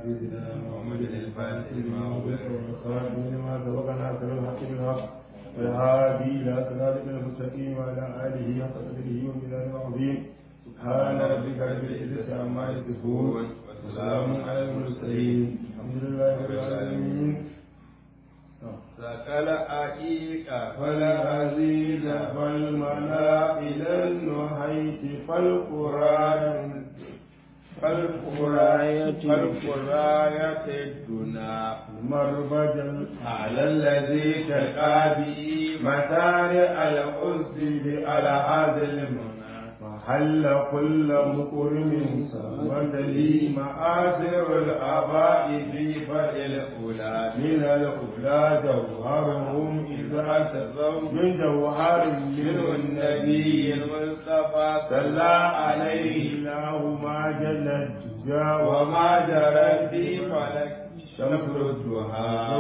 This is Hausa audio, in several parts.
سيدنا محمد الفاتح لما أغلق والخاتم لما سبق ناصر الحق بالحق والهادي إلى صراطك المستقيم وعلى آله حق قدره ومقداره العظيم سبحان ربك رب العزة عما يصفون وسلام على المرسلين الحمد لله رب العالمين سكل أئيك فلا أزيد فالملا إلى النحيت فالقرآن فالقراية فالقراية الدنا مربجا على الذي تلقى به متارع الأسد على هذا المنى وحل كل مكرم سمد لي مآثر الآباء في فعل الأولى من الأولى جوهرهم إذا تزوا من جوهر منه النبي المصطفى صلى عليه الله ما جل الدجى وما جرى في فلك شمس الضحى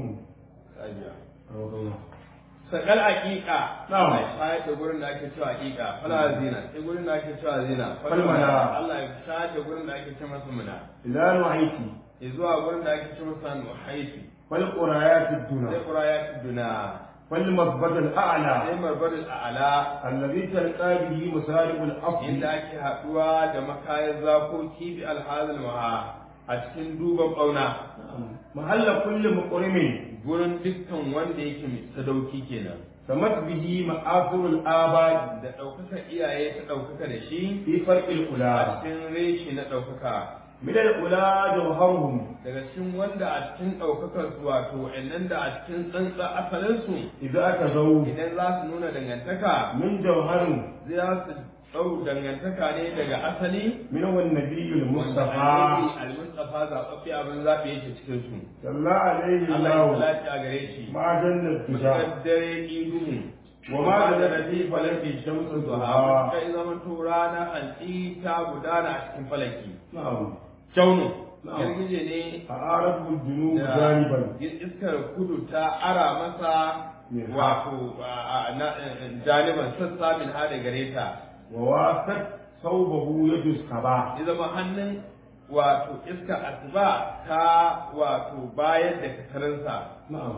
sakal aqiqa Na'am. Allah ya shayar da gurin da ake cewa aqiqa fala zina sai gurin da ake cewa zina Fal mana. Allah ya shayar da gurin da ake cewa masa muna إذا نهيت ya zuwa gurin da ake cewa masa nuhaiti فالقرايات sai الدنا qurayat duna فالمثبت sai الأعلى marbarul a'la الذي تلقى به مسارع الأصل inda ake haduwa da makayan zakoki bi alhazal maha a cikin duban bauna محل كل مقرم gurin dukkan wanda yake mai sadauki kenan سمت به مآثر الآباء da ɗaukaka iyaye ta ɗaukaka da shi في فرق a الأولى cikin reshi na ɗaukaka من الأولى جوهرهم daga cikin wanda a cikin ɗaukakar su wato wa'annan da a cikin tsantsa asalinsu إذا أتزوا idan za su nuna dangantaka من جوهر za su ɗau dangantaka ne daga asali منه النبي wanda المصطفى annabi al-mustafa zaɓaɓɓe abin zaɓi yake cikin su صلى عليه Allah ya الله salati a gare shi ما جل الدجى mutakar dare iduhu وما جلت في فلك الشمس الضحى kai zaman to rana anti ta gudana a cikin falaki نعم kyaunu Na'am. girgije ne فأعرض الجنوب da جانبا iskar kudu ta ara masa Min ha. wato a- a- na- janiban sassa min ha da gare ta ووافت ثوبه يد الصباح ya zama hannun wato iska asuba ta wato bayar da katarinsa نعم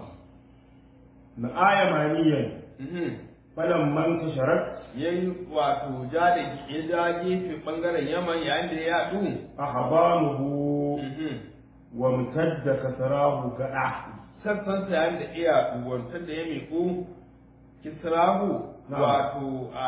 نآية مانيا Mhm. فلما انتشرت ya yi wato ja da ya ja gefe bangaren yaman yayin da ya yaɗu أحضانه Mhm. وامتد كسراه كأح sassansa yayin da iya wantar da ya miƙo kisrahu Na'am. wato a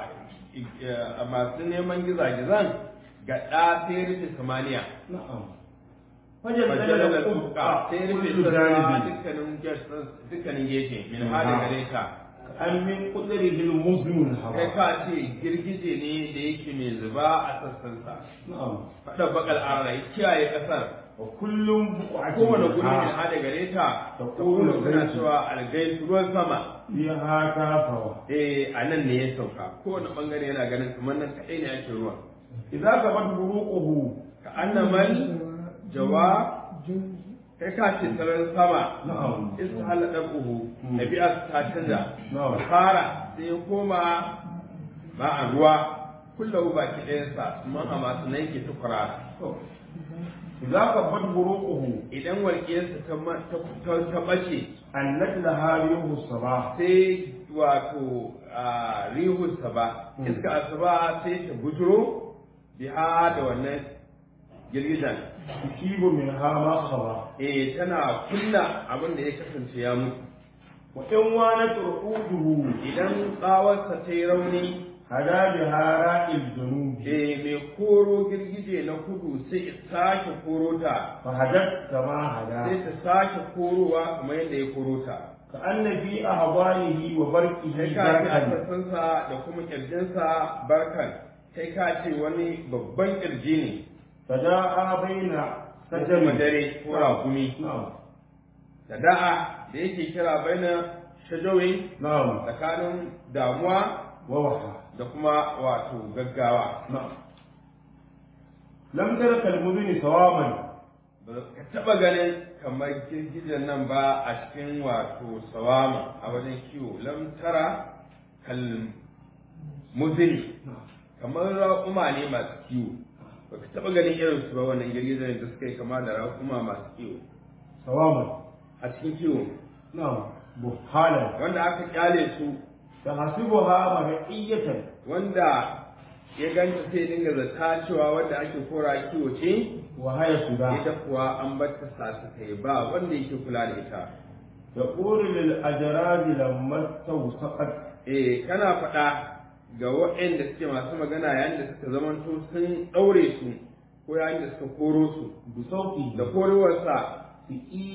a masu neman gizagizan ga ɗa sai rufe samaniya نعم fajalar فجلد da الأفق tuka sai rufe كل sassa جانب dukkanin ges- dukkanin gefe min Min hada ha. gare ka كأن من قدره المظلم kai الهواء ka ce girgije ne da yake mai zuba a sassansa نعم faɗa bakal ara ya kiyaye ƙasar وكل بقعة kowane guri min منها hada gare ta ta Taqulu kuma suna gaisu. cewa algaisu ruwan sama فيها كافرة eh a nan ne ya sauka kowane bangare yana ganin kamar nan kaɗai ne ake ruwan إذا ثبت بروقه ka annamal jawa kai ka ce sararin sama نعم iska halada buhu ɗabi'a ta canza نعم fara sai ya koma ba a ruwa kullum baki ɗayansa man a masu nan yake tukura إذا ثبت بروقه idan walƙiyarsa ta ma- ta- ta- ta ɓace أنت لها ريح الصباح sai wato a rihunsa ba Hmm. iska asuba sai ta bujuro biha da wannan girgizan تجيب منها ما خبر eh tana kunna abin da ya kasance ya mutu وإن وانت رؤوده idan tsawarsa ta yi rauni هدا بها راء الجنوب eh mai koro girgije na kudu sai ya sake koro ta فهدت كما sai هدا ta sake korowa kamar yadda ya koro ta كأن في أهوانه وبركه kai ka ce a بركا sassansa da kuma kirjinsa barkan kai ka ce wani babban kirji ne فجاء بين kuma سجن dare ko rakumi نعم da da'a da yake kira baina shajawi نعم tsakanin damuwa ووحى da kuma wato gaggawa نعم لم ترك المدن سواما ba ka taɓa ganin kamar girgijen nan ba a cikin wato sawama a wajen kiwo lam tara kal muzini kamar raƙuma ne masu kiwo ba ka taɓa ganin irin su ba wannan girgizar da suka yi kama da raƙuma masu kiwo sawaman a cikin kiwo na'am buhalan wanda aka kyale su tahsibuha mar'iyatan wanda ya ganta sai dinga zata cewa wanda ake kora kiwo ce wa haya suda ita kuwa an batta sasu ta ba wanda yake kula da ita taqulu lil ajrabi lamma tawsaqat eh kana faɗa ga waɗanda suke masu magana yayin da suka zamanto sun ɗaure su ko yayin da suka koro su bi sauti da korowarsa fi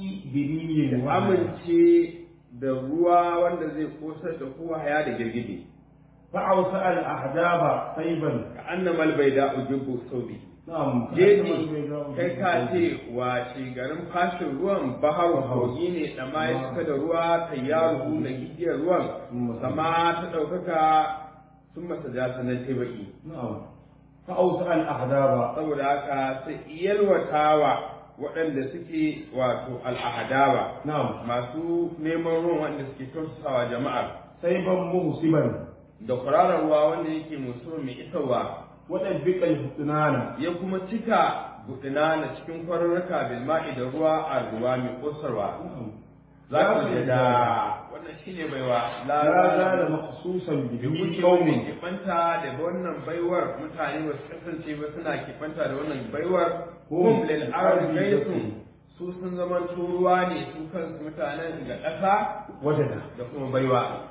biriyin da amince da ruwa wanda zai kosar da kowa haya da girgije fa'ausa al ahdaba sayban ka annamal bai da ujibu saubi na'am jeji kai ka ce wace garin fashin ruwan bahar kogi ne da ma ya cika da ruwa ta yaro da gigiyar ruwan sama ta ɗaukaka sun masa ja sanar ta baki na'am fa'ausa al ahdaba saboda haka sai yalwatawa waɗanda suke wato al'ahadaba na'am masu neman ruwan wanda suke tausasawa jama'ar sayban muhsiban da kwararar ruwa wanda yake musu mai isarwa wadabbiqa al husnana ya kuma cika budina na cikin kwararraka bil ma'i da ruwa a ruwa mai kosarwa na'am za ka ji da wannan shine baiwa la la zala maqsusan bi bihi kuke qaumun wani kibanta da wannan baiwar mutane ba su kasance ba suna kibanta da wannan baiwar hum lil ardi gaisun su sun zaman ruwa ne su kansu mutanen ga ƙasa wajada da kuma baiwa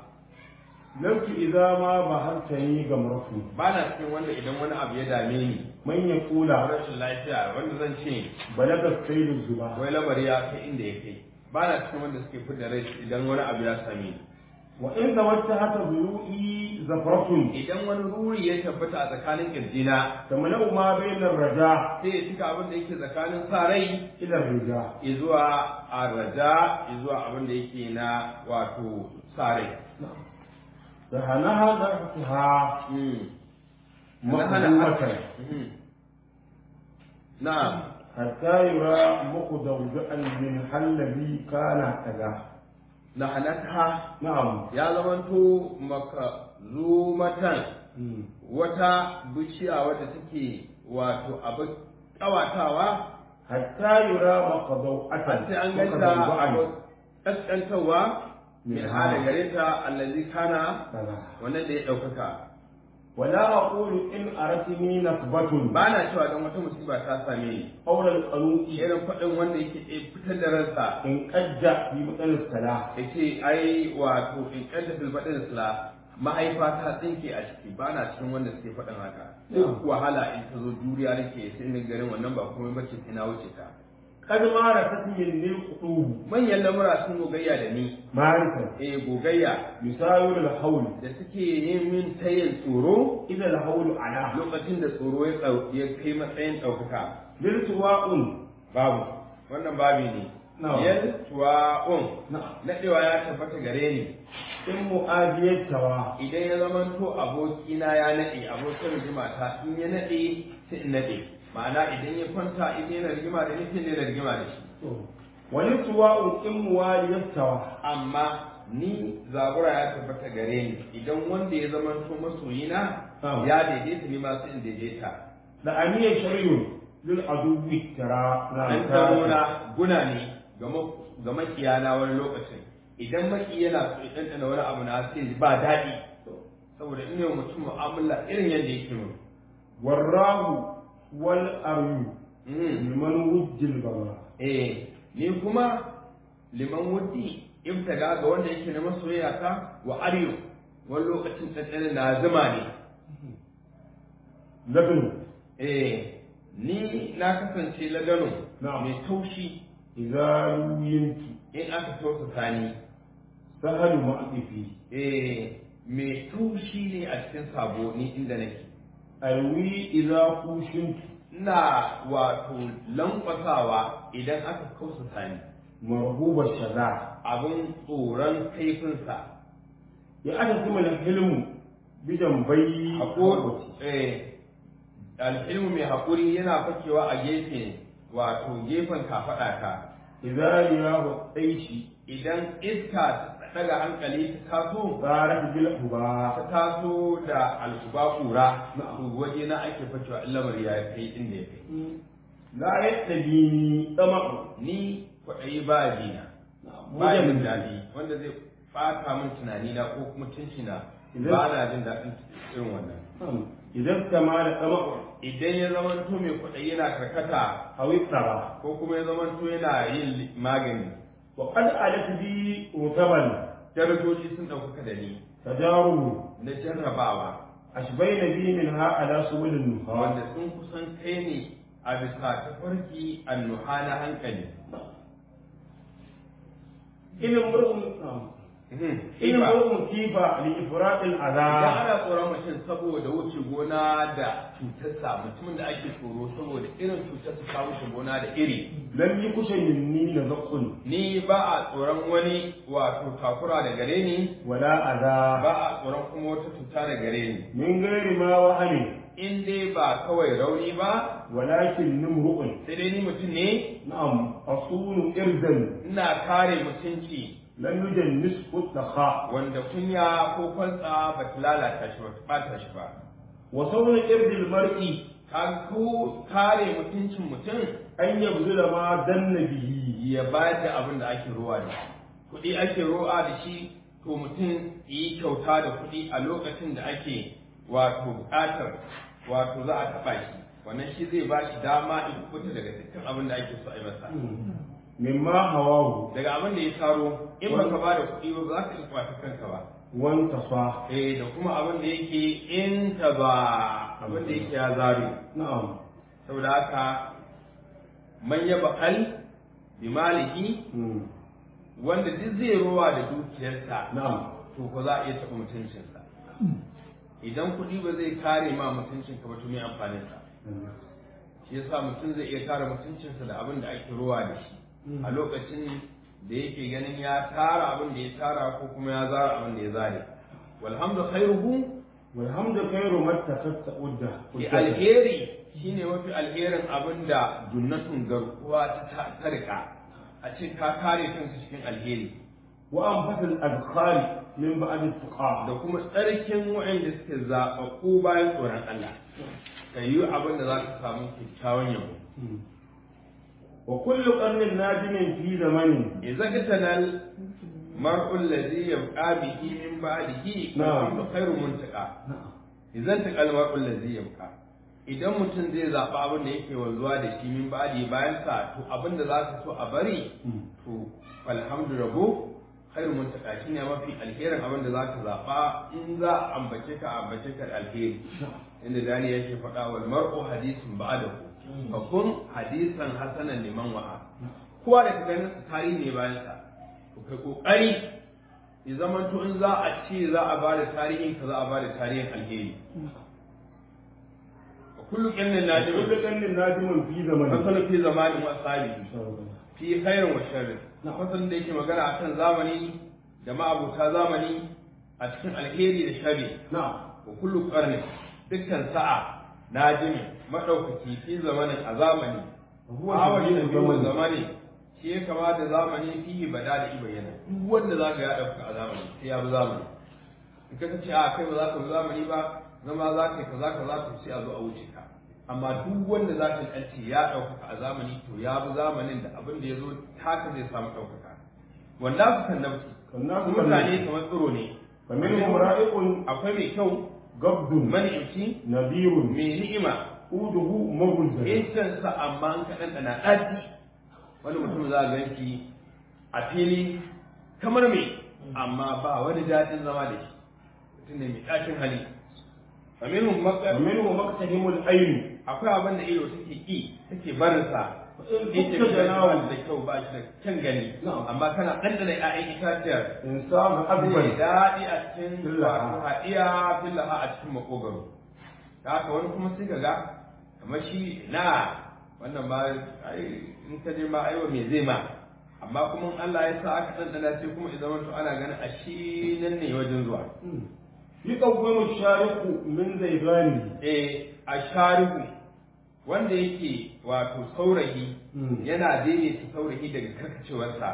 lamtu idza ma bahartani gamratu ba na cikin wanda idan wani abu ya dame ni man yaqula rashin lafiya wanda zan ce balaga sayyidu zuba wai lamari ya kai inda ya kai ba na cikin wanda suke fidda rai idan wani abu ya same ni wa in tawajja hata buyu'i zafratun idan wani ruri ya tabbata a tsakanin kirjina tamlau ma bainar raja sai ya cika abin da yake tsakanin sa rai ila rija izuwa arraja izuwa abin da yake na wato sa rai sahanaha nafsiha mahdumatan na'am hatta yura muqdawja'an min hallabi kana kaza na hanata na'am ya zamanto maka zumatan wata bishiya wadda take wato abin kawatawa hatta yura maqdaw'atan har sai an ganta kaskantarwa min hada gare ta allazi kana kaza wannan da ya ɗaukaka wala aqulu in aratini nasbatun ba na cewa don wata musiba ta same ni qawla al-qanu'i irin faɗin wanda yake ɗaya fitar da ransa in qadda bi matal salah ya ce ai wato in ƙadda filfaɗin sila mahaifa ta tsinke a ciki ba na cikin wanda suke faɗin haka duk wahala in ta zo juriya nake sai ni garin wannan ba komai bace sai na wuce ta kad mara tasmin lil qulub manyan lamura sun gogayya da ni ma'rifatan eh gogayya yusawir al-hawl da suke yin min tayin tsoro idha al-hawl ala lokacin da tsoro ya tsau- ya kai matsayin ɗaukaka lil tuwa'un babu wannan babi ne Na'am. yal tuwa'un na'am naɗewa ya tabbata gare ni in mu'adiyatawa idan ya zama to abokina ya naɗe abokin rigima ta in ya naɗe sai in naɗe ma'ana idan ya kwanta idan yana rigima da ni sai ne da rigima da shi wani tuwa'un in muwaliyatawa amma ni zabura ya tabbata gare ni idan wanda ya zama to masoyina Na'am. ya daidaita ni ma sai in daidaita da aniyar shari'un lil aduwi tara an taro na guna ne ga ma- ga makiyana wani lokacin idan maki yana so ya ɗanɗana wani abu na sai ba daɗi saboda in yau mutum mu'amala irin yadda yake mun warrahu wal aryu Mm. liman wujjil baba eh ni kuma liman wuddi ibtaga ga wanda yake na masoyaya ta wa aryu wani lokacin ɗanɗana na zuma ne labnu eh ni na kasance lagano Na'am. mai taushi idza yintu in aka tausasa ni sahalu ma'difi eh mai taushi ne a cikin sabo ni inda nake alwi idza kushintu ina wato lankwasawa idan aka kausasa ni marhuba shaza abin tsoron kaifinsa ya aka kuma da hilmu bidan bai haƙuri eh al'ilmu mai haƙuri yana fakewa a gefe wato gefen kafaɗa ka idza riyahu aishi idan iska daga hankali ta taso tsarat bil huba ta taso da alkuba kura Na'am. to waje na ake facewa lamar ya kai inda ya kai la yastabini tama'u ni kwaɗayi ba dina ba ya min daɗi wanda zai ɓata min tunani na ko kuma tunci na Idan- ba na jin daɗin irin wannan idan kama da tama'u idan ya zama to mai kwaɗayi yana karkata awi tsara ko kuma ya zama to yana yin li- magani wa qad alat bi utaban darajoji sun ɗaukaka da ni tajarubu na jarrabawa ashbayna bi minha ala subulin nuha wanda sun kusan kai ne a bisa tafarki annuha na hankali ilin mur'un ilin Iba. mur'un kifa li ifratil Idan adha ana tsoron mutum saboda wuce gona da cutarsa mutumin da ake tsoro saboda irin cutarsa ta wuce gona da iri lam yakusha minni nazaqqun ni ba a tsoron wani wato takura da gare ni wala adha ba a tsoron kuma wata cuta da gare ni min ghairi ma wahani in dai ba kawai rauni ba walakin nimru'un sai dai ni mutum ne na'am asunu irdan ina kare mutunci lam yujannis futakha wanda kunya ko kwantsa ba ta lalata shi ba ta ɓata shi ba wa sawna irdil mar'i ka ko kare mutuncin mutum an yabzula ma danna bihi ya bayar da abin da ake ruwa da shi kuɗi ake ruwa da shi to mutum yi kyauta da kuɗi a lokacin da ake wato buƙatar wato za a taɓa shi wannan shi zai ba shi dama in kuɓuta daga dukkan abin da ake so a yi masa mimma hawahu daga abin da ya taro in baka ba da kuɗi ba ba za ka iya kwata kanka ba wan tafa eh da kuma abin da yake in ta ba abin da yake ya zaro na'am saboda haka man ya bakal bi maliki Mm. wanda duk zai rowa da dukiyarsa na'am to ko za a iya taɓa mutuncinsa idan kuɗi ba zai kare ma mutuncinka ba to me amfanin sa shi yasa mutum zai iya kare mutuncinsa da abin da ake rowa da shi a lokacin da yake ganin ya tara abin da ya tara ko kuma ya zara abin da ya zare walhamdu khairuhu walhamdu khairu mattaqatta udda ki alheri shine mafi alherin abin da junnatun garkuwa ta tarika a ce ka kare kanka cikin alheri wa anfatul adkhali min ba'd tuqa da kuma tsarkin waɗanda suke zaɓaɓɓu bayan tsoron Allah ka yi abin da za ka samu kyakkyawan yabo wa kullu qarnin nadimin fi zamanin idza katanal mar'u alladhi yabqa bihi min ba'dihi Na'am. fa khairu muntaqa idan taqal mar'u alladhi yabqa idan mutum zai zaɓa abin da yake wanzuwa da shi min ba'di bayan sa to abin da za ka so a bari to alhamdu rabu khairu muntaka shine mafi alherin abin da zaka zaba in za a ambace ka a ambace ka da alheri inda dani yake faɗa wal mar'u hadisun ba'dahu fa kun hadisan hasanan liman wa'a kowa da ka ganin tarihi ne bayan sa to kai kokari ya zaman to in za a ce za a bada tarihin ka za a bada tarihin alheri wa kullu qannin nadim kullu qarnin nadimin fi zamanin fasala fi zamanin wa sahibi fi khairin wa sharrin na fasalin da yake magana akan zamani da ma'abuta zamani a cikin alheri da sharri na'am wa kullu qarni dukkan sa'a najimi madaukaki fi zamanin a zamani huwa awal da shabihu biyu zamanin. zamani shi ya kama da zamani fihi bada da ibayyana duk wanda za ka ya dauka a zamani sai ya bi zamani in ka ce a kai ba za ka bi zamani ba zama za ka yi kaza kaza to sai a zo a wuce ka amma duk wanda za ka ce ya ɗaukaka a zamani to ya bi zamanin da abin da ya zo haka zai samu ɗaukaka wanda su kan nafsi Kannasu su kan mutane nafsi. kamar tsiro ne fa minhum ra'iqun akwai mai kyau gabdun mani'imci nadirun mai ni'ima uduhu mabulzan incensa amma an ka ɗanɗana ɗaci wani mutum za a ganki a fili kamar mai amma ba wani daɗin zama da shi mutum ne mai ɗacin hali aminun wa makar minhum maqtahimul ayn akwai abin da ido take ƙi take barinsa in yake kunta da janawu da kyau ba shi da kyan gani Na'am. amma kana ɗanɗana ƴaƴan itaciyar insan mai akbar daɗi a cikin Fillaha. wato haɗiya fillaha a cikin makogaro da haka wani kuma sai ka ga kamar shi na wannan ma ai in ka je ma aiwa me zai ma amma kuma in Allah ya sa aka ɗanɗana sai kuma idan to ana ganin a shi nan ne wajen zuwa yuqawwimu shariqu min zaybani eh a sharihu wanda yake wato saurayi Mm. yana daidaita saurayi daga karkacewarsa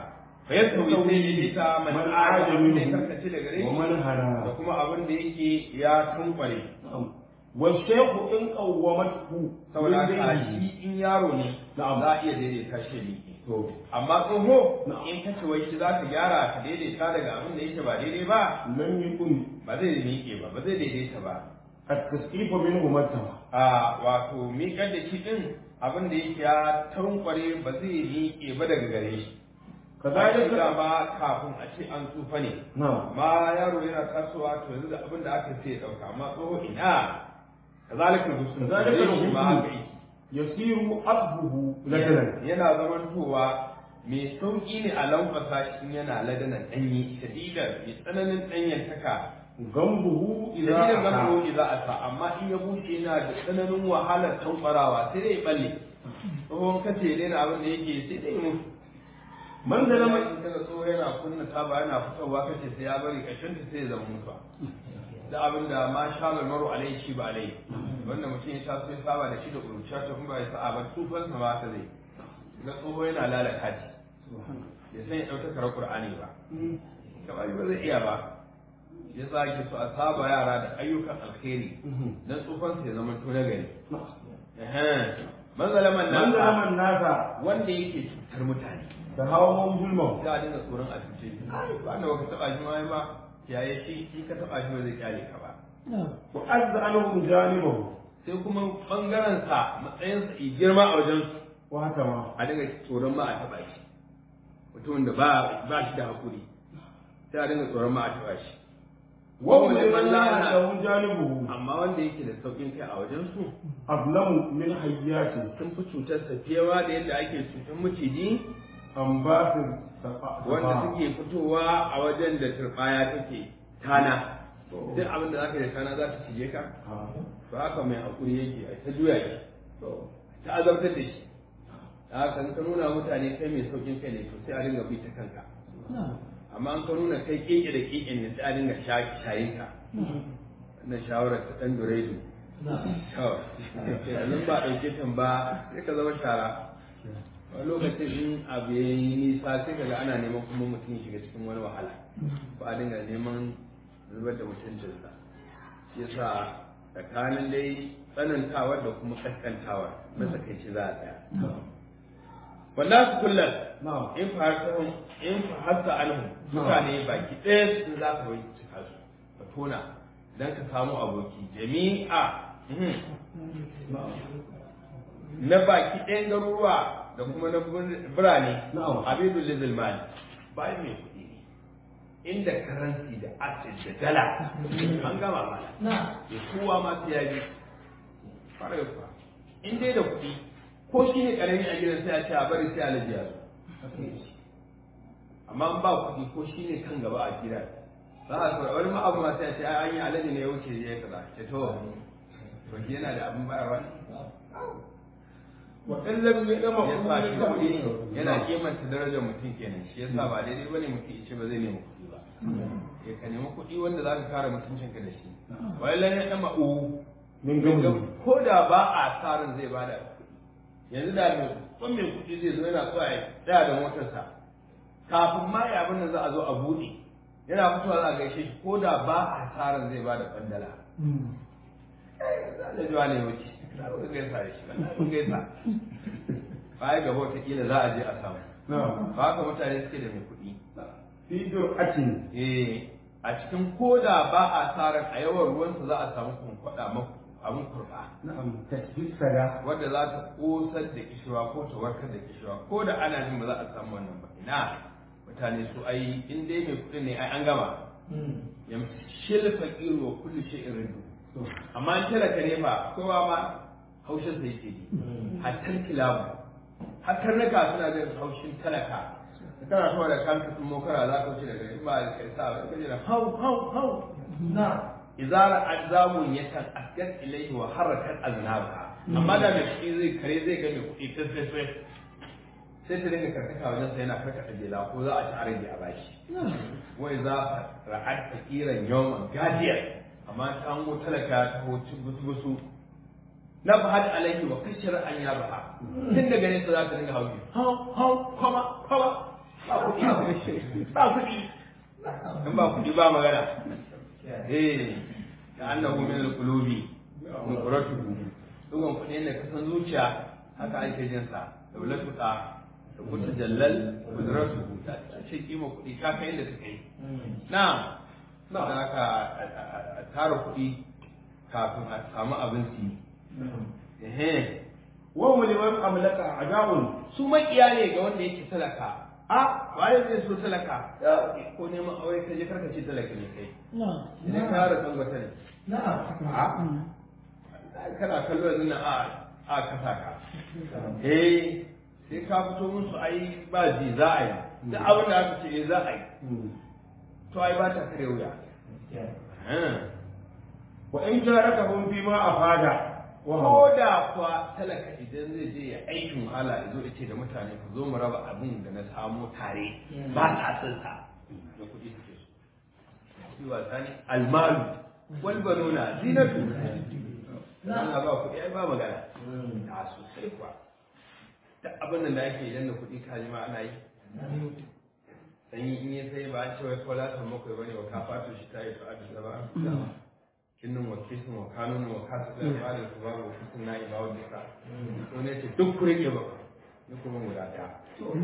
fa yasawi sai daidaita man Man aja aja ne minhu karkace daga gare wa shi man da hana kuma abin da yake ya tunkware wa shaykhu in qawwamathu saboda min haka dinihi. shi in yaro ne Na'am. za a iya daidaita shi ne to amma tsoho Na'am. in ka ce wai shi za ka gyara ka daidaita daga abin da yake ba daidai ba lam yakun ba zai miƙe ba ba zai daidaita ba at-tasqif minhu matta a wato miƙar da shi ɗin abin da yake ya tankware ba zai miƙe ba daga gare shi kadhalika da ba kafin a ce an tsufa ne na'am amma yaro yana tasowa to yanzu da abin da aka ce ya ɗauka amma tsoho ina kazalika rusul Kazalika zalika shi ma rusul. haka yake yasiru abduhu ladanan yana zamantowa mai sauƙi ne a lankwasa shi in yana ladanan ɗanyi shadidar mai tsananin ɗanyen taka gambuhu idza shadidar aka zango za a sa amma in ya bushe yana da tsananin wahalar tankwarawa sai dai balle tsohon kace ne na abin da yake sai dai mutu man da lama in kaga tsoho yana kunna taba yana fitowa kace sai ya bari ƙarshen ta sai ya zama mutuwa da abin da ma sha maru alai shi ba alai wanda mutum ya taso ya saba da shi da ƙuruciya ta kuma ya sa'a ba tufansa ba ta zai ga tsoho yana lalata shi ya san ya ɗauka karar ƙur'ani ba kamar ba zai iya ba ya sa ake so a saba yara da ayyukan alkhairi dan tsufansa ya zama to na gari man zalaman man da nasa lama nasa wanda yake cutar mutane da hawan zulma za a dinga tsoron a cuce shi ba da baka taba shi ma ba yaye shi in ka taba shi ba zai kyale ka ba wa azza anhum janibahu sai kuma bangaren sa matsayin sa i girma a wajen su wa haka ma a dinga tsoron ma a taba shi mutumin da ba ba shi da hakuri sai a dinga tsoron ma a taba shi wa Wanda man man la la'ana. lahu janibuhu amma wanda yake da saukin kai a wajen su ablamu min hayyati sun fi cutar sa fiyewa da yadda ake cutar maciji an ba su safa wanda suke fitowa a wajen da turbaya take tana duk abin da zaka yi da tana za ta cije ka to haka mai hakuri yake a ta juya shi ta azabtar da shi da haka in ka nuna mutane kai mai saukin kai ne to sai a dinga bi ta kanka amma an ka nuna kai keke da keke ne sai a dinga shayin ka wannan shawarar ta dan duredu kawai yanzu ba ɗauke tan ba sai ka zama shara wani lokacin in abu ya yi nisa sai kaga ana neman kuma mutum ya shiga cikin wani wahala ba a dinga neman zubar da mutuncinsa shi yasa tsakanin dai tsanantawar da kuma kaskantawar matsakaici za a tsaya wannan su kullum na'am in fahimta in fahimta anhu mutane baki ɗaya sun za ka wai cika su ka tona don ka samu aboki jami'a mhm. na baki ɗayan garuruwa da kuma na birane Na'am. abidul lizil mali bayan mai kuɗi ne inda karansi da acid da dala an gama mana ya kowa ma sai ya bi fara kuwa in dai da kuɗi ko shi ne ƙarami a gidan sai a ce a bari sai alaji ya zo amma in ba kuɗi ko shi ne kan gaba a gidan za a kura wani ma'abu ma sai a ce ai an yi alaji ne ya wuce ya kaza ce to to shi yana da abin bayarwa ne wa in lam yadama ya sa shi kuɗi yana kimanta darajar mutum kenan shi yasa ba daidai bane mutum ya ce ba zai nemi kuɗi ba ya ka nemi kuɗi wanda za ka kare mutuncinka da shi wai lan ya dama u min gamu ko da ba a tsarin zai bada kuɗi yanzu da mai kun mai kuɗi zai zo yana so ya tsaya da motarsa kafin ma ya abin da za a zo a buɗe yana fitowa za a gaishe shi ko da ba a tsarin zai bada kwandala za a jiwa ne wuce za a gaisa da shi ba gaisa baya gaba wataƙila za a je a samu na'am ba haka mutane suke da mai kuɗi fi dur'atin eh a cikin koda ba a tsarin a yawan ruwansa za a samu kunkwada maku abin kurɓa na'am tasbih sada wadda za ta kosar da kishirwa ko ta warkar da kishirwa ko da ana jin ba za a samu wannan ba ina mutane su ai in dai mai kuɗi ne ai an gama yamshil faqir wa kullu shay'in ridu amma in talaka ne fa kowa ma haushin sa yake ji hatta kilabu hatta naka suna jin haushin talaka kana so da kanka sun mokara za ka wuce daga in ba da kai sa ba kaje da hau hau hau na izara azamun yakan asgat ilayhi wa harakat aznaba amma da mai kuɗi zai kare zai ga mai kuɗi ta sai sai sai ta dinga karkata wajen sa yana karkata jela ko za a ci arabi a bashi wai za a ra'ad fakiran yawman gadiyar amma ta hango talaka ta hocin gusu na ba hada alaihi wa kashar an ya baha tun daga nesa za ta dinga hauki hau hau kwama kwama ba kuɗi a ba kuɗi in ba kuɗi ba magana eh da annahu min al-qulubi nuqratuhu dugan kuɗi ne kasan zuciya haka ake jin sa da wulatu da da kuta jallal qudratuhu da ce kima kuɗi ka kai inda suka yi na na haka a tara kuɗi kafin a samu abin su yi ehe wa hum liman amlaka ajabun su makiya ne ga wanda yake talaka a waye zai so talaka ya ko neman aure ka je karka ce talaka ne kai idan ka yara kan wata ne a kana kallo yanzu na a a kasa ka eh sai ka fito musu ai ba ji za a yi da abin da aka ce eh za a yi to ai ba ta kare wuya wa in jarakahum fi ma afada ko da kuwa talaka idan zai je ya aikin wahala ya zo ya ce da mutane ku zo mu raba abin da na samo tare ba ta san sa da kuɗi suke so shi wasa ne almalu wal banuna zinatu Allah ba kuɗi ai ba magana ta sosai kuwa da abin da ake idan da kuɗi kaji ma ana yi sanyi in ya sai ba an ce wai kola san bakwai bane wa ka fato shi ta yi fa'adu da ba kinnin wa kisin wa kanun wa kasu da malin su babu kisin na iba wa duka to ne ce duk kure ke ba ni kuma guda daya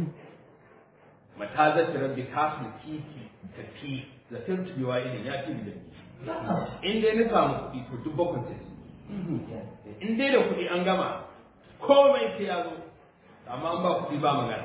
mata zata rabbi kasu kiki tafi zafin tubewa idan ya ci bidan in dai na samu kuɗi to duk bakwai sai in dai da kuɗi an gama komai sai ya zo amma an ba kuɗi ba magana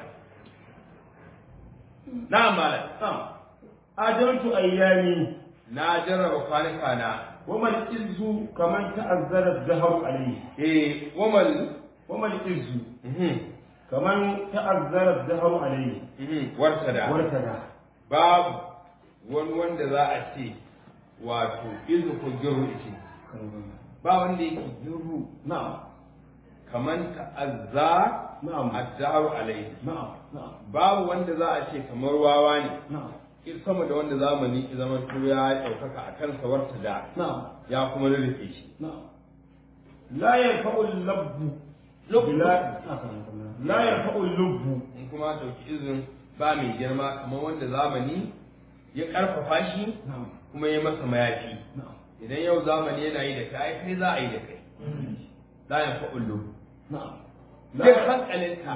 na malam ajaltu ayyami na jarraba kwanuka na وما الإز كمن تأذر الدهر عليه eh wamal وما الإز mhm كمن تأذر الدهر عليه mhm wartada وارتدى babu wani wanda za a ce wato izu ko giru ce ba wanda yake giru نعم kaman ta'azza نعم addaru alai نعم نعم babu wanda za a ce kamar wawa ne نعم sama da wanda zamani zaman to ya ɗaukaka a kan sawarta da نعم ya kuma rurrufe shi نعم لا ينفع اللب بلا لا ينفع اللب in kuma ɗauki izin ba mai girma kamar wanda zamani ya ƙarfafa shi نعم kuma ya masa mayafi نعم idan yau zamani yana yi da kai kai za a yi da kai la ya fa'ullu نعم duk hankalinka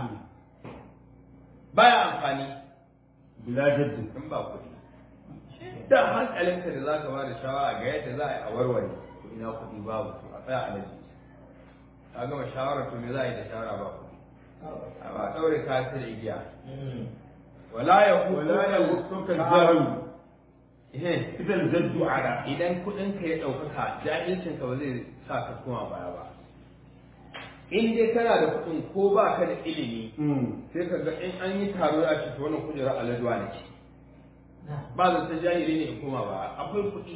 baya amfani بلا جد in ba kuɗi da hankalinka da za ka ba da shawara ga yadda za a yi a warware to ina kuɗi babu to a tsaya a naji ka gama shawara to me za a yi da shawara ba kuɗi a ba ɗaure ka ta da igiya wala ya ولا يغصك الجهل Eh, إذا الجد على idan kuɗinka ya ɗaukaka jahilcinka ba zai sa ka koma baya ba in dai kana da kuɗin ko ba ka da ilimi sai ka ga in an yi taro ya ce to wannan kujerar aladuwa ne ce ba zan san jahili ne in koma ba akwai kuɗi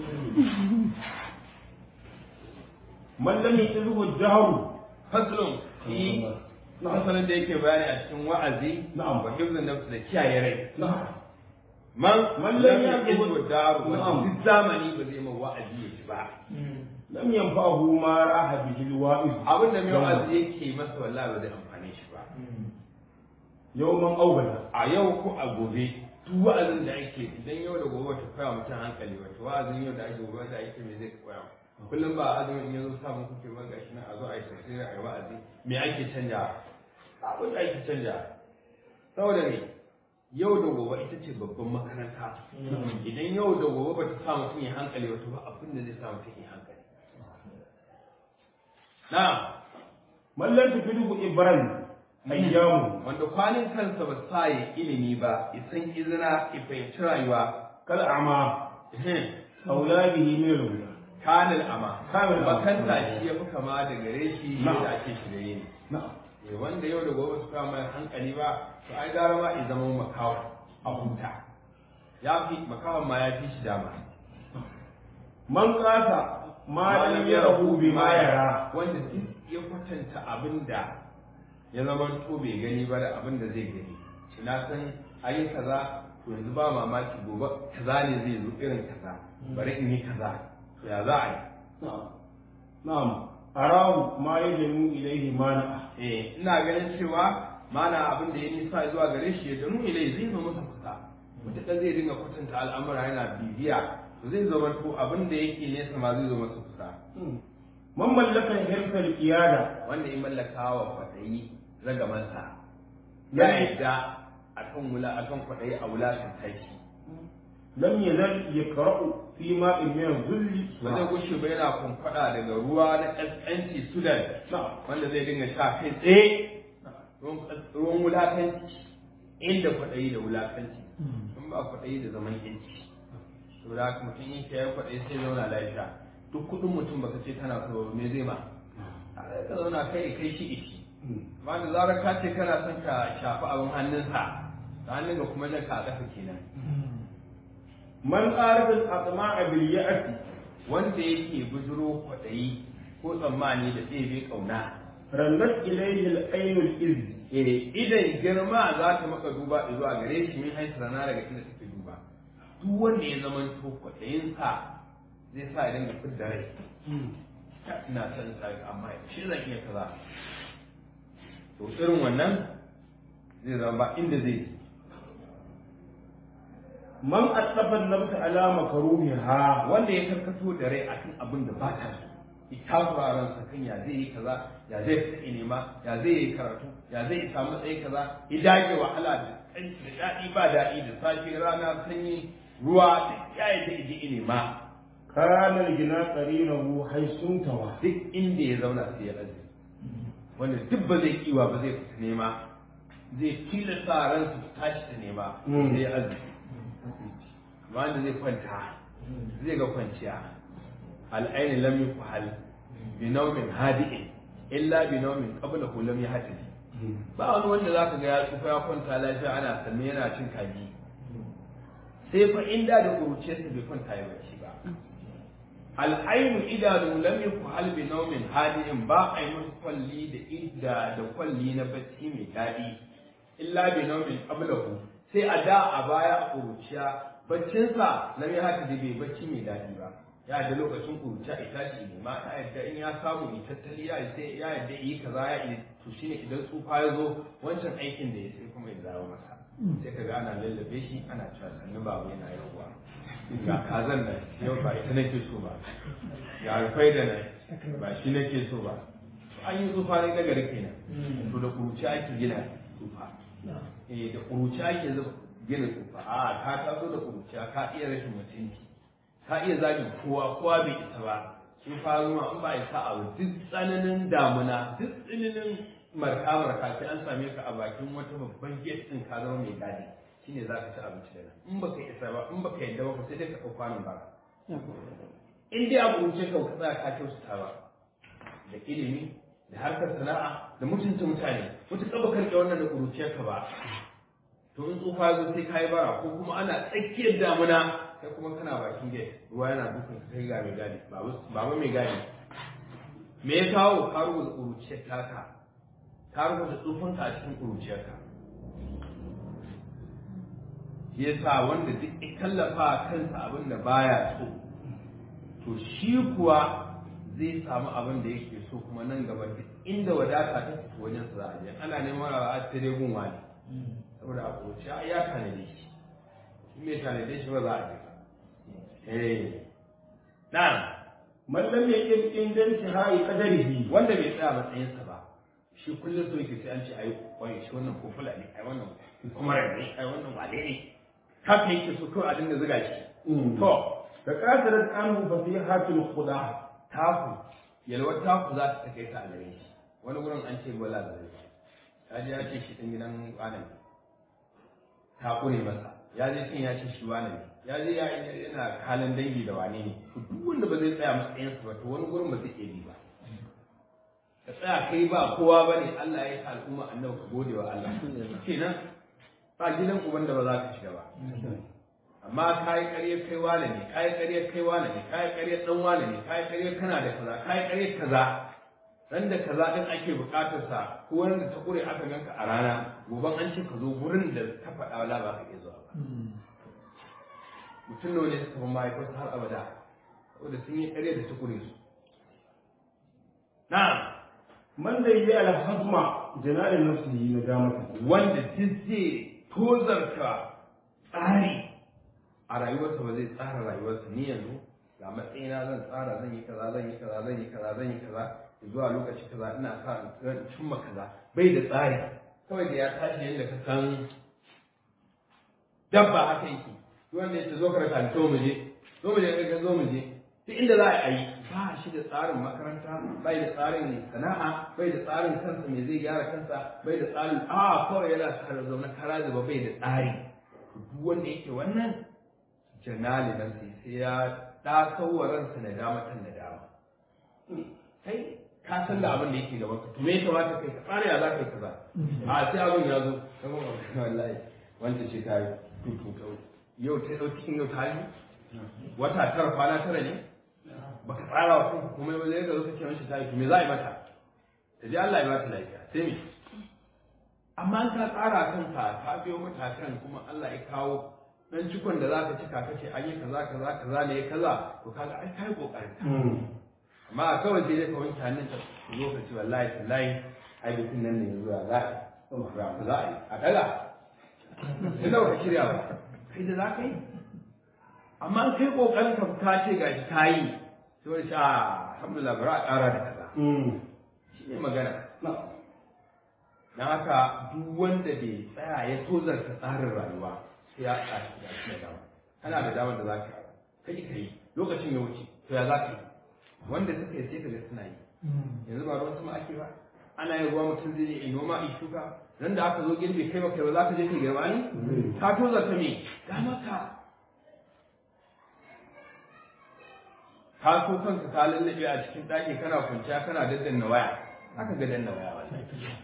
من لم يتزه الجهل faslun shi fasalin da yake bayani a cikin wa'azi Na'am. wa hifzin nafs da kiyaye rai نعم man Man lam lam yaqiz yaqul- wa daru wa Na'am. duk zamani ba zai ma wa'azi ya ci ba لم ينفعه ما راح به الواعظ abin da mai wa'azi yake masa wallahi ba zai amfane shi ba يوما أو غدا a yau ko a gobe duk wa'azin da ake idan yau da gobe ta koya mutum hankali wata wa'azin yau da ake gobe da ake me zai koya kullum ba azumin in yazo samun kuke ba gashi na a zo a yi tafsiri a yi wa'azi me ake canja abin da ake canja saboda ne yau da gobe ita ce babban makaranta idan yau da gobe ba ta sa mutum ya hankali wato ba abin da zai sa mutum ya hankali na من لم تفيده إبرا أيامه wanda kwanin kansa ba sa ya ilimi ba isan izina ya fahimci rayuwa كالأعمى ehem, أولاده من الهدى kanil ama Kamil ama. makanta shi ya fi kama da gare shi Na'am. da ake shirye ne نعم Eh, wanda yau da gobe su kama hankali ba to ai gara ma in zama makawa a huta ya fi makawan ma ya fi shi dama من قاس ما لم يره بما يرى wanda duk ya kwatanta abin da ya zama to bai gani ba da abin da zai gani shi na san ayi kaza to yanzu ba mamaki gobe kaza ne zai zo irin kaza bari in yi kaza to ya za a yi نعم نعم أراه ما يجمع إليه مانع eh ina ganin cewa mana abin da ya nisa zuwa gare shi ya danu ilai zai zo masa kusa mutuka zai dinga kwatanta al'amura yana bibiya to zai zama to abin da yake nesa ma zai zo masa kusa man mallakan hirfal qiyada wanda ya mallaka wa kwaɗayi ragamansa Ya ya yi. yadda akan wula akan kwaɗayi a wulakan tashi lam yazal yaqra'u fi ma'in min zulli ba zai gushe ba yana kunkwada daga ruwa na ƙasƙanci sudan na'am wanda zai dinga sha kai tsaye ruwan ƙas- ruwan wulakanci inda kwaɗayi da wulakanci in ba kwaɗayi da zaman yanci to da haka mutum in ya kwaɗayi sai zauna lafiya duk kuɗin mutum baka ce kana so me zai ma a ka zauna kai kai shi ishi amma da zarar ka ce kana son ka shafi abin hannunsa ta hannun ga kuma jan ka a ƙasa kenan man arafa al-atma'a bil ya'ti wanda yake bujiro kwaɗayi ko tsammani da ɗebe ƙauna randat ilayhi al-ayn al-iz eh idan girma za ta maka duba zuwa gare shi min haisu rana daga inda take duba duk wanda ya zama to kwaɗayinsa zai sa ya dinga fidda rai ina son sa amma shi zan iya kaza to irin wannan zai zama ba inda zai je man asafa an-nafs ala makruhiha wanda ya karkato da rai akan abin da ba ta so ita kuraren sa kan ya zai yi kaza ya zai fita nema ya zai yi karatu ya zai samu matsayi kaza ya dage wahala da kanci da daɗi ba daɗi da safe rana sanyi ruwa duk ya yi zai je nema kana al-gina qarinahu haysuntawa duk inda ya zauna sai ya aje wanda duk ba zai kiwa ba zai fita nema zai tilasta ransa su tashi ta nema Mm. sai ya aje wanda zai kwanta zai ga kwanciya al'aini lam yuqhal bi nawmin hadi'in illa bi nawmin qablahu lam yahtadi ba wani wanda zaka ga ya tsufa ya kwanta lafiya ana sanne yana cin kaji sai fa inda da kuruciyarsa bai kwanta ya bacci ba al'ainu idanu lam yuqhal bi nawmin hadi'in ba a yi musu kwalli da idda da kwalli na bacci mai daɗi illa bi nawmin qablahu sai a da a baya a kuruciya baccinsa lam yahtadi bai bacci mai daɗi ba ya da lokacin kuruciya ya tashi ne ma ya yadda in ya samu ya tattali ya sai ya yadda yi kaza ya yi to shine idan tsufa ya zo wancan aikin da ya sai kuma ya dawo masa sai ka ga ana lallabe shi ana cewa sannu babu yana yawa ga kazan nan yau ba ita nake so ba ga rufai da nan ba shi nake so ba an yi tsufa ne nagari kenan to da kuruciya ake gina tsufa eh da kuruciya ake zuba gina tsufa a ka taso da kuruciya ka iya rashin mutunci ka iya zagin kowa kowa bai isa ba sun faru ma in ba isa abu duk tsananin damuna duk tsananin marka marka sai an same ka a bakin wata babban gate din ka zama mai gadi shine za ka ci abinci da nan in baka isa ba in baka yadda ba sai dai ka ɗauka kwanon ba in dai abu wuce ka ka tsaya ka kyautata ba da ilimi da harkar sana'a da mutunta mutane mutuƙa ba karɓe wannan da ƙuruciyarka ba to in tsufa zo sai ka yi bara ko kuma ana tsakiyar damuna kai kuma kana bakin gate ruwa yana dukan ka kai ga mai gadi ba ba mai gadi me ya kawo ka rubuta ƙuruciyar taka ka rubuta tsufanka a cikin ƙuruciyarka shi yasa wanda duk ya kallafa kansa abin da baya so to shi kuwa zai samu abin da yake so kuma nan gaba duk inda wadata ta fito wajen sa za a je ana neman ra'a ta dai gun wani saboda a ƙuruciya ya tanade shi in bai tanade shi ba za a je ba eh na'am man lam yaqim indan hai qadarihi wanda bai tsaya matsayinsa ba shi kullum so yake sai an ce ai wai shi wannan ko fulani ai wannan kuma ne ai wannan wale ne haka yake so kawai a dinga zuga shi to da qadarat anhu fasihatul khuda taku yalwar taku za ta kai ta a gare shi wani wurin an ce bala da zai ya je ya ce shi ɗin gidan wani ne ta ƙure masa ya je cin ya ce shi wani ne ya je ya yana halin dangi da wane ne to duk wanda ba zai tsaya matsayinsa ba to wani gurin ba zai iya bi ba ka tsaya kai ba kowa ba ne Allah ya yi ka al'umma annabi ka gode wa Allah kenan ba gidan uban da ba za ka shiga ba amma ka yi ƙaryar kai wane ne ka yi ƙaryar kai wane ne ka yi ƙaryar ɗan wane ne ka yi ƙaryar kana da kaza ka yi ƙaryar kaza ran da kaza ɗin ake buƙatar sa ko wanda ta ƙure aka ganka a rana goban an ce ka zo gurin da ta faɗa wala ba ka iya zuwa ba mutum nawa ne suka fi mahaifarsa har abada saboda sun yi ƙaryar da ta ƙure su na'am man da yi al hazma janalin nafsihi na damata wanda duk zai tozarta tsari a rayuwarsa ba zai tsara rayuwarsa ni yanzu ga matsayina zan tsara zan yi kaza zan yi kaza zan yi kaza zan yi kaza zuwa lokaci kaza ina sa in cimma kaza bai da tsari kawai da ya tashi yadda ka san dabba haka yake duk wanda ya ce zo ka raka ni to mu je zo mu je ka zo mu je duk inda za a yi ba shi da tsarin makaranta bai da tsarin sana'a bai da tsarin kansa me zai gyara kansa bai da tsarin a kawai yana kara zaune kara zuba bai da tsari duk wanda yake wannan janali nan sai sai ya da ransa na dama kan na dama kai ka san da abin da yake gaban ka to me ya kamata kai ka tsara ya za ka yi kaza a sai abin ya zo wallahi wanda ce ta yi tutu yau ta yau cikin yau ta yi wata tara kwana tara ne baka tsara wa kanka kuma ba zai ga zo kake mishi ta yi me za a yi mata ta ji Allah ya ba ta lafiya sai me amma an ka tsara kanka ka biyo matakan kuma Allah ya kawo dan cikon da zaka cika kace an yi kaza kaza kaza ne kaza to kaga ai kai kokarin amma kawai sai dai ka wanke hannun ka zo ka ce wallahi tallahi ai bikin nan ne yanzu ya za a za a yi a daga sai da ka shirya ba kai da za ka yi amma an kai kokarin ka ka ce gashi ka yi sai wani sha alhamdulillah bari a ƙara da kaza shi ne magana na haka duk wanda bai tsaya ya tozarta tsarin rayuwa sai ya tsaya da shi da dama kana da damar da za ka kai ka yi lokacin ya wuce to ya za ka yi wanda suka yi sai ka ga suna yi yanzu ba ruwan sama ake ba ana yin ruwa mutum zai yi noma a shuka nan da aka zo girbe kai ba kai ba za ka je kai girma ne ka tozarta me ga maka ka so kanka ka lallabe a cikin ɗaki kana kwanciya kana daddanna waya haka ga danna waya wallahi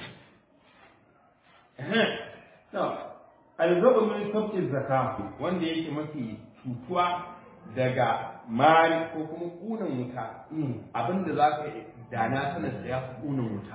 alzabu min sabti zakka wanda yake mafi cutuwa daga mari ko kuma kunan wuta abinda za ka dana sanar da ya fi kunan wuta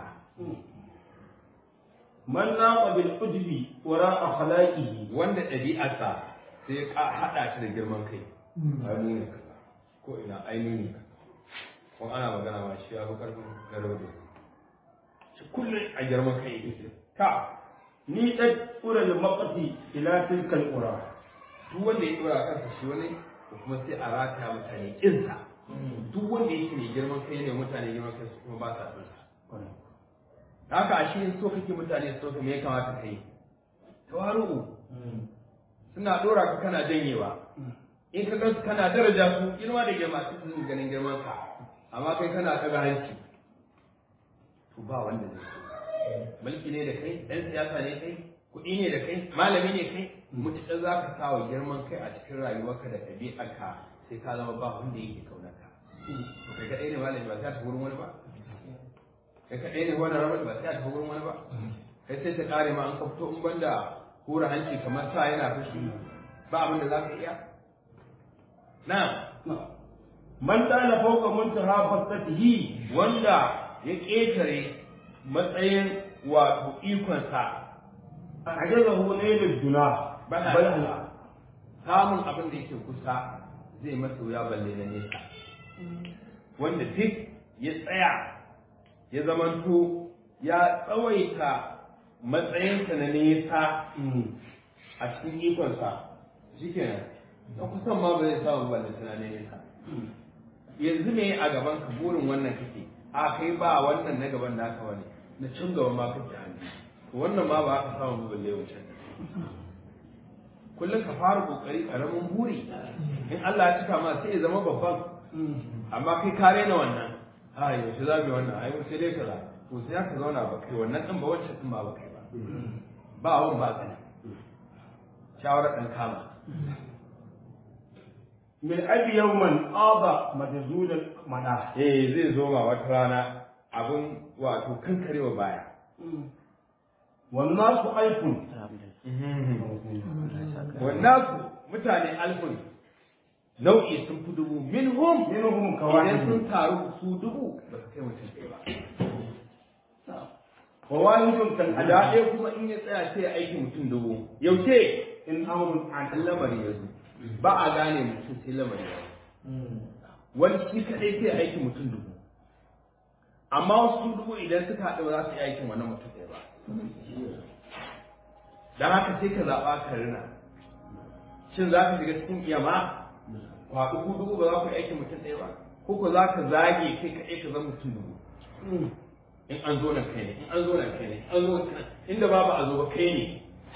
man naqa bil ujbi wara akhlaqihi wanda ɗabi'arsa sai ka haɗa shi da girman kai aini ne kaza ko ina aini ne kaza ko ana magana ma shi ya fi karfin garba da shi kullum a girman kai yake ka ni ɗan ƙurar maƙafi ila tilkal ƙura. duk wanda ya ɗora kansa shi wani ko kuma sai a rataya mutane ƙinsa duk wanda yake mai girman kai ne mutane girman kai su kuma ba sa son sa haka a shi so kake mutane so ka me ya kamata ka yi tawaru'u suna ɗora ka kana janyewa in ka gansu kana daraja su girma da girma su su ganin girman ka amma kai kana ɗaga hanci to ba wanda zai so mulki ne da kai ɗan siyasa ne kai kuɗi ne da kai malami ne kai mutuƙar za ka sa wa girman kai a cikin rayuwarka da ɗabi'arka sai ka zama ba wanda yake kaunarka to kai kaɗai ne malami ba sai ta wurin wani ba kai kaɗai ne wani rabar ba sai ta wurin wani ba kai sai ta ƙare ma an kwafto in banda hura hanci kamar sa yana fushi ba abin da za ka iya na man dala fawqa muntaha fasatihi wanda ya ƙetare matsayin wato ikonsa ajazahu nailul duna bana bal samun abin da yake kusa zai masa wuya balle na nesa wanda duk ya tsaya ya zamanto ya tsawaita matsayinsa na nesa a cikin ikonsa shi kenan na kusan ma ba zai samu balle na nesa yanzu ne a gaban ka burin wannan kake a kai ba wannan na gaban naka wani na can gaban ma kake hannu to wannan ma ba ka samu balle wancan kullum ka fara kokari karamin buri in Allah ya cika ma sai ya zama babban amma kai ka rena wannan a yaushe za mu yi wannan ai sai dai kaza to sai ka zauna ba kai wannan din ba wancan din ba ba kai ba ba wan ba kai shawara dan kama min abi yawman aba majzulul mada eh zai zo ma wata rana abun wato kankarewa baya wan nasu alfun wannan su mutane alfun nau'i sun fi dubu minhum minhum idan kawahid sun taru su dubu ba su kai mutum ɗaya ba wa wahidun kal a da ɗaya kuma in ya tsaya sai ya aiki mutum dubu yaushe in amrun an an lamari ya zo ba a gane mutum sai lamari ya zo wani shi kaɗai sai ya aiki mutum dubu amma wasu dubu idan suka haɗu ba za su yi aikin wannan mutum ɗaya ba don haka sai ka zaɓa ka rina shin za ka shiga cikin iyama kwaɗu ku dubu ba za ku yi aikin mutum ɗaya ba ko ko za ka zage kai kaɗai ka zama mutum dubu in an zo nan kai ne in an zo nan kai ne in an zo nan inda ba ba a zo ba kai ne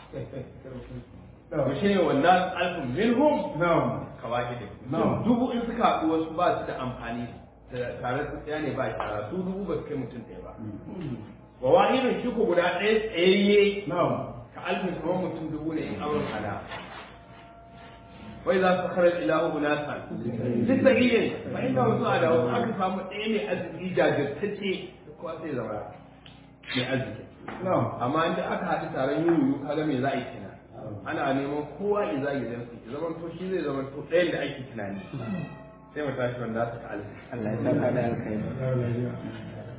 to shi ne wannan alfin minhum na'am kawahidin Na'am. dubu in suka haɗu wasu ba su da amfani da- tare su tsaya ne ba shara su dubu ba su kai mutum ɗaya ba wa wahidin shi ko guda ɗaya tsayayye na'am ka alfin kamar mutum dubu ne in auren hada wai za su karar ilahu unasa duk da iyin fa inda wasu a da wasu aka samu ɗaya mai arziki jajirtacce kowa sai zama mai arziki na'am amma inda aka haɗu taron yuyu kaga me za a yi kenan ana neman kowa ya zagi zan su ya zama to shi zai zama to ɗayan da ake tunani sai mu tashi wanda su ka alfi Allah ya saka da alkhairi